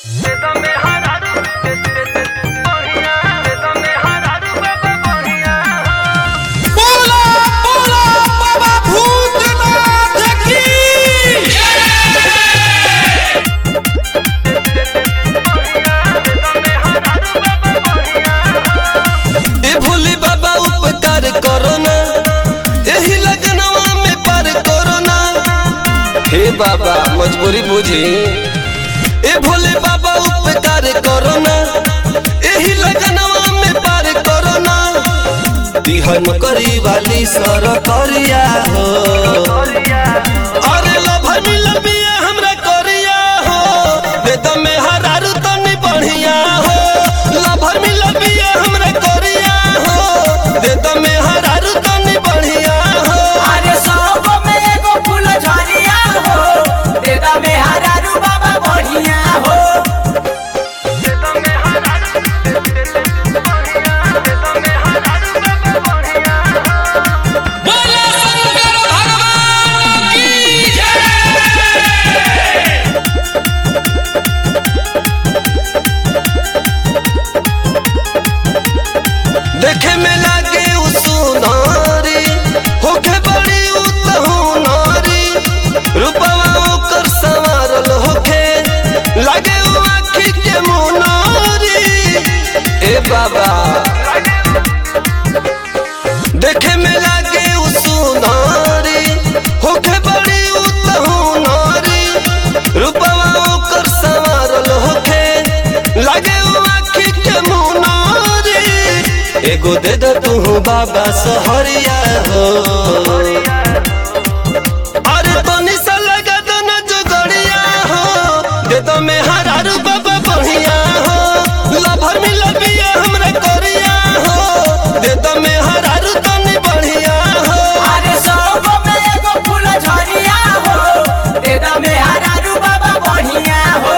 बोला बोला बाबा भूतनाथ की ए भोले बाबा उपकार करो ना एही लगनवा में पार करो ना हे बाबा मजबूरी बुझी ए भोले बाबा उपकार करो ना एही लगनवा में पार करो ना बिहन करी वाली सर करिया हो अरे लभर मिलल बिया हमरा करिया हो वेद में हरारू तनी बढ़िया हो लभर मिलल बिया हमरा करिया हो वेद में हरारू तनी बढ़िया हो अरे सब में एगो फूल झरिया हो देदा में हरारू बाबा बढ़िया हो बोला शंकर भगवान की देखे में लागे उ सुनारी होखे बड़ी उतहुनारी रूपवा ओकर संवारल होखे लागे उ आँखी के मुनारी ए बाबा देखे में लागे उ सुनारी होखे बड़ी उतहुनारी रूपवा ओकर संवारल होखे लागे उ आँखी के मुनारी एगो दे दे तू बाबा सहरिया हो अरे तनी सा लगा दो ना जोगड़िया हो दे दो में हरारू बाबा बढ़िया हो लभर मिल बिया हमरा करिया हो दे दो में हरारू तनी बढ़िया हो अरे सब में एगो फूल झरिया हो देदा में हरारू बाबा बढ़िया हो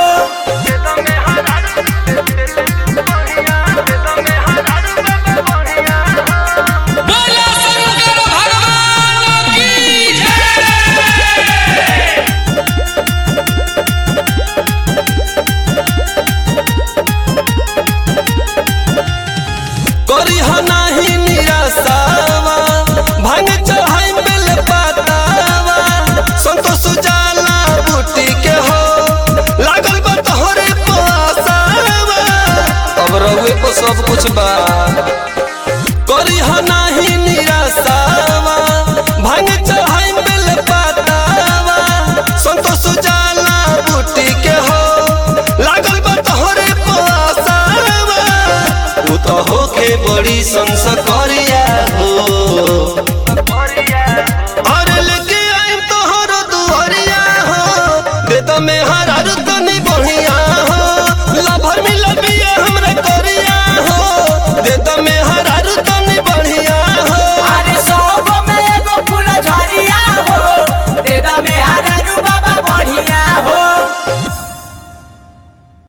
बोला शंकर भगवान की करी हो नाही निराशावा भांग चढ़ाई बेल पातावा संतोष जाला बूटी के हो लागल बा तोहरे पासावा अब रहुए को सब कुछ बा करी हो नाही निराशावा भांग चढ़ाई बेल पातावा संतोष जाला बूटी के हो लागल बा तोहरे पासावा उ तो होके बड़ी संसार